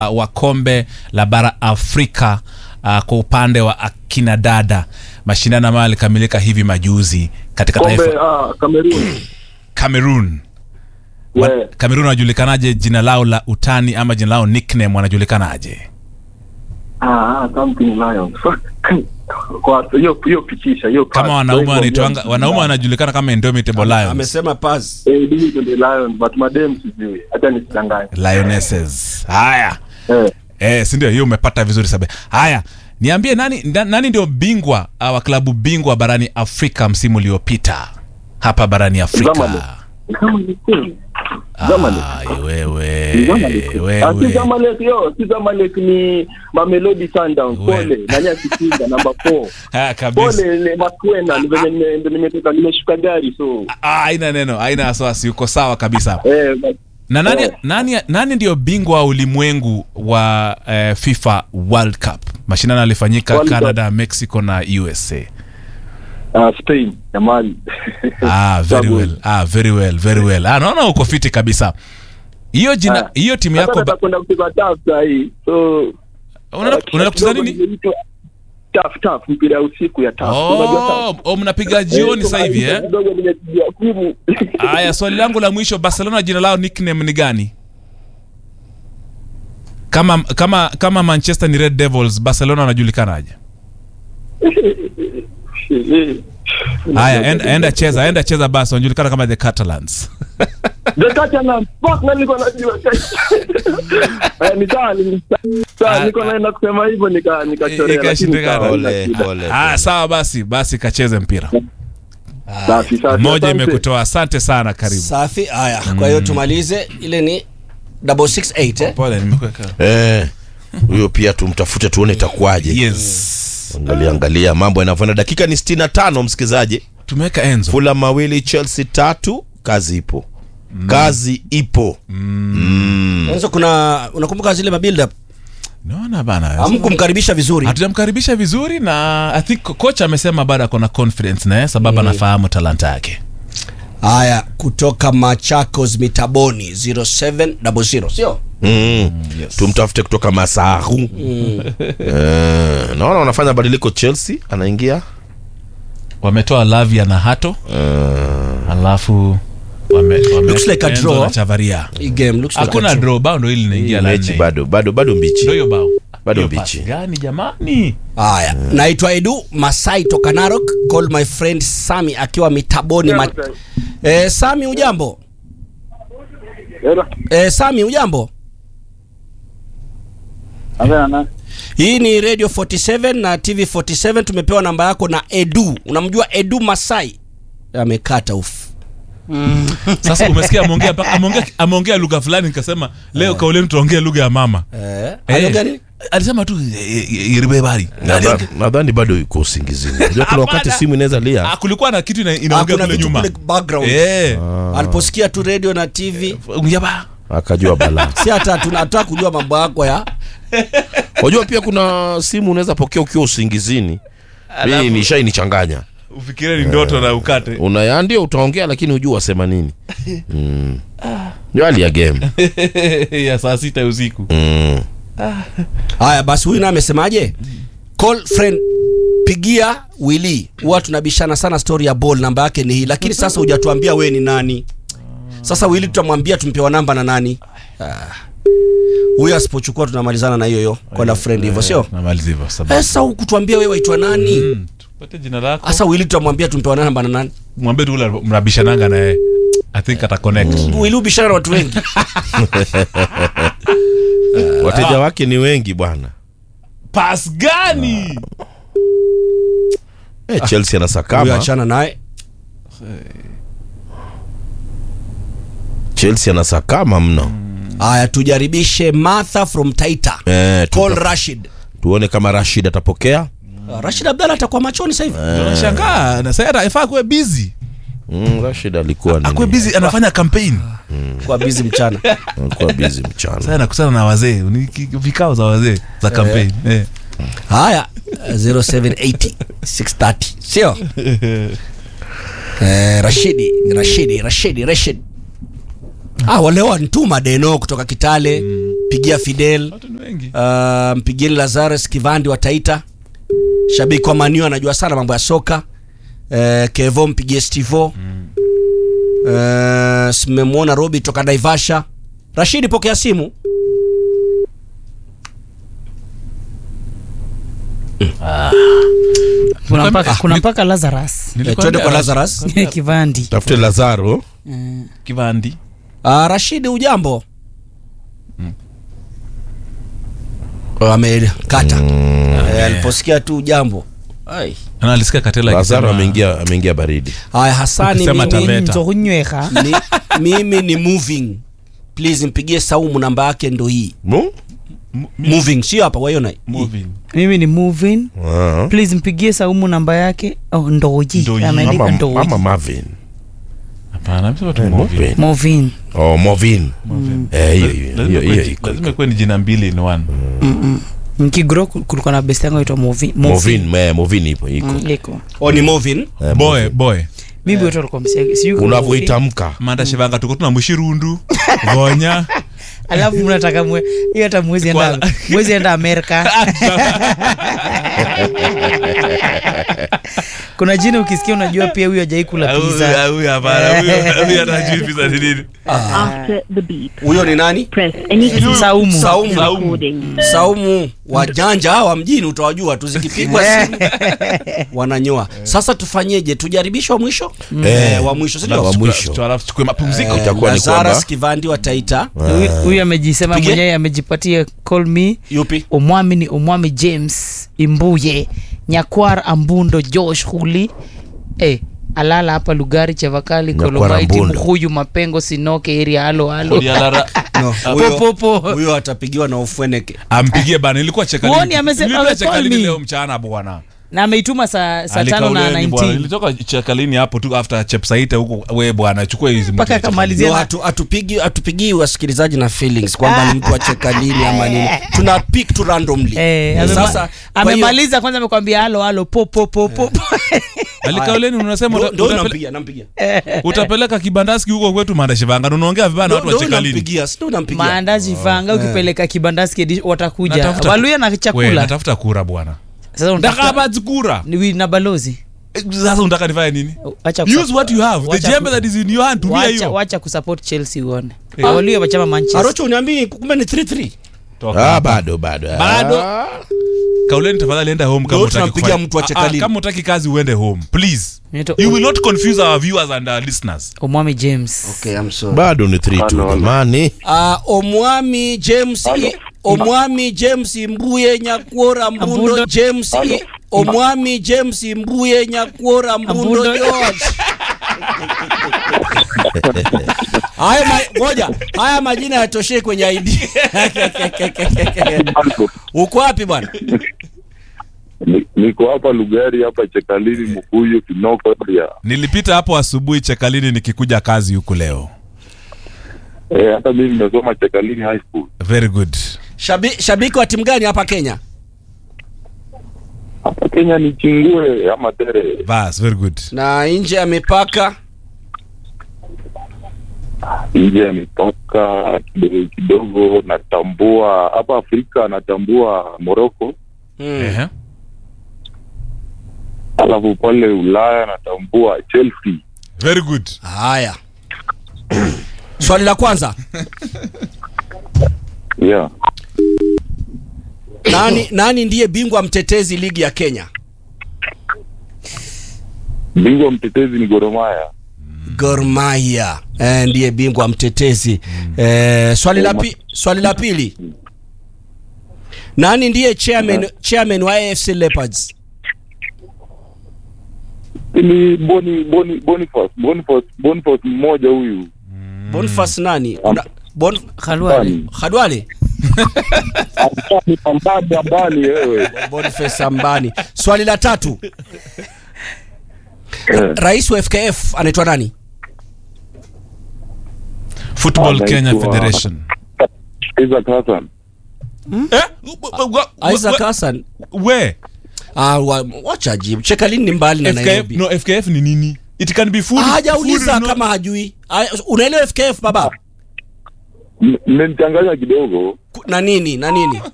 uh, wa kombe la bara Afrika uh, kwa upande wa akina dada, mashindano ambayo yalikamilika hivi majuzi katika Kombe taifa ah, Cameroon. Cameroon. Wa- Yeah. Cameroon wanajulikanaje? Jina lao la utani ama jina lao nickname wanajulikanaje? Ah, ah, something lion. Fuck. Kwa hiyo hiyo pitisha hiyo Kama pass. wanaume Kwa hivyo, wanaitwanga, yeah. wanaume wanajulikana kama Indomitable Lions, amesema pas Eh, mimi ndio lion but madem sijui. Hata nisidanganye. Lionesses. Haya. Eh. Eh, si ndio hiyo umepata vizuri sabe. Haya, niambie nani nda- nani ndio bingwa uh, wa klabu bingwa barani Afrika msimu uliopita hapa barani Afrika? Zamalek. Zamalek. Zamalek. Ai, wewe Ni Zamalek. Ah, si wewe Zamalek yo, si Zamalek ni Mamelodi Sundowns. We. Pole. Nani akipiga namba 4. Ah, kabisa. Pole ni Makwena ni venye nime- ndio nimetoka nimeshuka gari so. Ah, haina neno, haina wasiwasi, uko sawa kabisa. Eh, but- Na nani, Eh. nani, nani ndio bingwa wa ulimwengu wa eh, FIFA World Cup? Mashindano yalifanyika World Cup. Canada, Mexico na USA. ah, Spain jamani. Ah, very Sababu- well. Ah, very well, very well. Ah, naona uko fiti kabisa. Hiyo jina, Ah. hiyo timu Sasa yako ba- natakwenda kucheza TAF saa hii. So unaenda unaenda kucheza nini? Inaitwa TAF TAF mpira ya usiku ya TAF. Unajua Oh, TAF? oh, mnapiga jioni Eh, sasa hivi eh? kidogo nimepiga simu. Haya, swali langu la mwisho, Barcelona jina lao nickname ni gani? Kama kama kama Manchester ni Red Devils, Barcelona wanajulikanaje? Haya, enda, enda cheza, enda cheza basi, wanajulikana kama the Catalans. The Catalans, fuck, na nilikuwa najua. Eh, ni sawa, ni sawa, Ah, nilikuwa naenda kusema hivyo nika nikachorea, lakini Ikashindikana. sawa, Pole, haina shida. pole. Ah, sawa basi, basi kacheze mpira. Safi, safi, Moja asante. imekutoa. Asante sana, karibu. safi haya kwa hiyo tumalize ile ni double six eight eh? Pole, nimekuweka. Eh, huyo pia tumtafute tuone itakuwaje. Yes. Angalia angalia mambo yanavyoenda. Dakika ni 65 msikilizaji. Tumeweka Enzo. Fulham mawili Chelsea tatu, kazi ipo. Kazi ipo. Mwanzo kuna unakumbuka zile mabuild up Naona bana. hamkumkaribisha vizuri hatujamkaribisha vizuri na I think kocha amesema bado ako na confidence naye sababu anafahamu talanta yake haya kutoka Machakos Mitaboni 0700 sio Mm. Tumtafute kutoka Masaru. Eh, naona wanafanya badiliko Chelsea anaingia. wametoa Lavia na Hato alafu wame, wame Looks like a Enzo draw. na Chavaria hii game looks like hakuna a draw. draw bao ndo hili linaingia la Mechi nne. bado bado bado mbichi. Ndio hiyo bao Bado Hiyo mbichi. pasi gani jamani haya naitwa Edu Masai toka Narok call my friend Sami akiwa Mitaboni ma... eh, Sami ujambo Hello. eh, Sami ujambo Amena na. Hii ni Radio 47 na TV 47. Tumepewa namba yako na Edu. Unamjua Edu Masai? Amekata ufu. sasa umesikia ameongea mpaka- ameongea ameongea lugha fulani nikasema leo kauleni tuongee lugha ya mama Eh, Eh, aliongea nini? alisema tu eh, eh, iribe bari Nadha- Nadhani bado yuko usingizini. Unajua kuna wakati Hapana. simu inaweza lia. Ah, kulikuwa na kitu ina- Ah, inaongea kuna kule vitu nyuma kule background. eh Aliposikia tu radio na TV, Ungeba. Akajua balaa. si hata tunataka kujua mambo yako ya Unajua pia kuna simu unaweza pokea ukiwa usingizini. Mimi nishainichanganya. ufikire ni ndoto na ukate Unaya ndio utaongea lakini hujua wasema nini. Mm. Ndio hali ya game. ya saa sita usiku Mm. haya. Basi huyu naye amesemaje? Call friend pigia Willy. Huwa tunabishana sana story ya ball, namba yake ni hii, lakini sasa hujatuambia we ni nani. Sasa Willy tutamwambia tumpewa namba na nani? Ah. Huyu asipochukua tunamalizana na hiyo hiyo kwa la friend hivyo, sio? namaliza hivyo sababu Sasa hukutuambia wewe waitwa nani? Mm, tupate jina lako Sasa Willy tutamwambia tumpewa namba na nani? mwambie tu ule mnabishananga naye i think ata connect Willy ubishana na watu wengi. Wateja wake ni wengi bwana. pas gani Eh, Chelsea Huyu anasakama. achana naye. Chelsea anasakama mno. Haya tujaribishe Martha from Taita. Eh, Call tuta- Rashid. tuone kama Rashid atapokea. Ah, Rashid Abdalla atakuwa machoni sasa hivi. unashangaa na sasa ifaa kuwe busy Mm, Rashid alikuwa nini? akuwe busy anafanya campaign Kwa busy mchana. Alikuwa busy mchana. sasa anakusana na wazee ni ki- vikao za wazee za campaign eh. Haya 0780 630. Sio? Eh, Rashidi, Rashidi, Rashidi, Rashid. Ah, wale wa Ntuma Deno kutoka Kitale. pigia Fidel Watu ni wengi. uh, mpigieni Lazarus Kivandi wa Taita, shabiki wa Maniu anajua sana mambo ya soka. Uh, Kevo mpigie Stivo. Uh, simemwona Robi toka Naivasha. Rashidi, pokea simu. kuna mpaka, kuna mpaka lazarus Eh, Nilikwambia- twende kwa Lazarus. kivandi tafute lazaro Kivandi. Uh, Rashidi, ujambo? Oh, amekata Eh, aliposikia tu ujambo. Ai. Na alisikia Katela lazaro akisema- ameingia ameingia baridi Haya, Hasani, Ukisema mimi, Taveta. nzokunyweha ni, mimi ni moving. Please mpigie Saumu, namba yake ndo hii. Mu? Moving, sio hapa, waiona? Moving. mimi ni movin Ah. please mpigie saumu namba yake oh, ndoji Ndoji. ameandika Ama- ndoji ama Marvin. Hapana, amesema tu Eh, moving. Marvin. movin Oh, Movin. Eh, hiyo hiyo Lazima hiyo kuwe- hiyo iko. lazima kuwe ni jina mbili in one. mkigro kulikuwa na best yangu aitwa movin Movin, eh, Movin ipo iko. Mm, iko Oh, ni moving. Eh, boy Movin. boy mimi wote walikuwa msia- sijui kama Movin. unavyoitamka manda shivanga tuko tuna mushirundu gonya alafu mnataka mwe hiyo hata mwezi enda Kwa- mwezi enda amerika kuna jina ukisikia unajua pia huyo hajai kula pizza Huyu hapana, huyu- huyu hata hajui pizza ni nini. After the beep, Huyo ni nani? press any key saumu Saumu. to recording. Saumu wajanja hawa mjini utawajua tu zikipigwa simu wananyoa. Sasa tufanyeje? Tujaribishe wa mwisho? Eh, wa mwisho, si ndio? wa mwisho. Tu- alafu tuchukue mapumziko itakuwa ni Lazarus kwamba Kivandi wa Taita. Huyu- huyu amejisema Pige. mwenyewe amejipatia call me Yupi? omwami ni omwami james imbuye nyakwar ambundo josh huli eh, alala hapa lugari chavakali Nyakwar kolomaiti Ambundo. mhuyu mapengo sinoke eri halo halo Odialara- No, Po, huyo, po, po. huyo atapigiwa na ufweneke. ampigie bana ilikuwa chekalini. Huoni amesema- Ilikuwa ame- chekalini call me. leo mchana bwana na ameituma saa saa tano na Alikauleni bwana. 19 ilitoka chekalini hapo tu after chepsaite huko we bwana chukua hizi mpaka mtu- akamalizia Ndio na- hatu, hatupigi hatupigii wasikilizaji na feelings kwamba ni mtu acheka lini ama nini. Tuna pick tu randomly. Eh, amema- Sasa kwa hiyo- amemaliza kwanza amekwambia halo halo po po po po alikauleni unasema Ndio- uta- ndio utapele- nampigia, nampigia. utapeleka kibandaski huko kwetu manda shivanga na unaongea vibaya na watu wa Ndio chekalini nampigia, si ndio nampigia. maandazi vanga ukipeleka kibandazi kedi watakuja Natafuta- waluya na We, chakula natafuta kura bwana sasa ndaka unataka bazi kura ni na balozi Eh, sasa unataka nifanye nini Wacha use kusup- what you have the wacha jembe ku- that is in your hand tumia wacha, hiyo wacha kusupport chelsea uone waluya wachama manchester Arocho uniambii kumbe ni 3-3. Toka. ah, bado bado Bado. Ah. kauleni tafadhali enda home kama Ndio utaki tunampigia kufanya- mtu wa Ah, ah, chekalini. kama utaki kazi uende home please Inaitwa you will not confuse our viewers and our listeners omwami james Okay, I'm sorry. bado ni 3 Halo, halo. jamani Ah, omwami James I, omwami James Mbuye Nyakwora Mbundo Ambundo. James I, omwami James Mbuye Nyakwora Mbundo Ambundo. George. Haya ma, ngoja. Haya majina yatoshee kwenye ID. Uko wapi bwana? Ni- niko hapa Lugari hapa Chekalini Mkuyu Kinoko area. nilipita hapo asubuhi chekalini nikikuja kazi huku leo Eh, hata mimi nimesoma Chekalini High School. very good Shabi, shabiki wa timu gani hapa Kenya? Hapa Kenya ni Chingue ama Tere. Bas, very good Na nje ya mipaka Nje ya mipaka kidogo kidogo natambua hapa Afrika natambua Morocco, hmm. Ehe. alafu pale Ulaya natambua Chelsea. very good Haya. Swali la kwanza. Yeah. Nani nani ndiye bingwa mtetezi ligi ya Kenya? Bingwa mtetezi ni Gor Mahia. Gor Mahia eh, ndiye bingwa mtetezi eh, swali la pi, swali la pili nani ndiye chairman, chairman wa AFC Leopards Ni Boni Boni Boniface Boniface Boniface mmoja huyu. Boniface nani kuna bon khalwale Khadwale Ambani ambani ambani wewe. Boniface Ambani swali la tatu Eh, rais wa FKF anaitwa nani football Anaitwa- kenya federation Isaac Hassan. eh? wa- wa- wa- Isaac wa- Hassan we ah, wa, wacha jibu Chekalini ni mbali na FKF, Nairobi no fkf ni nini it can be food Ah, hajauliza food, no- kama hajui Ah, unaelewa FKF baba M- Mmenichanganya kidogo. na nini na nini